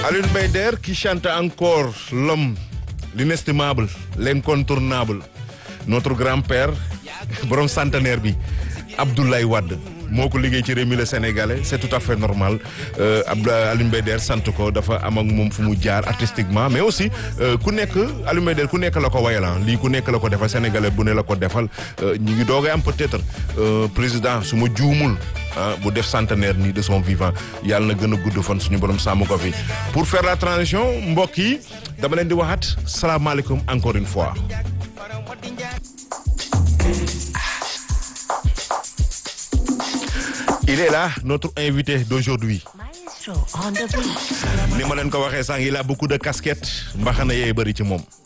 Alioune Mbaye Der qui chante encore l'homme l'inestimable l'incontournable notre grand-père borom centenaire bi Abdoulaye Wade moo ko liggéey ci réew mi le sénégalais c'est tout à fait normal Abdoulaye Alioune Mbaye Der sant ko dafa am ak moom fu mu jaar artistiquement mais aussi ku nekk Alioune Mbaye Der ku nekk la ko wayalan lii ku nekk la ko defal sénégalais bu ne la ko defal ñu ngi doogay am peut-être président su ma juumul bu def centenaire nii de son vivant yàlla na gën a gudd fan suñu borom sàmm ko fi pour faire la transition mbokk yi dama leen di waxaat salaamaaleykum encore une fois. il est là notre invité d'aujourd'hui ni ma leen ko waxee sànq il a beaucoup de casquettes mbaxana yee bëri ci moom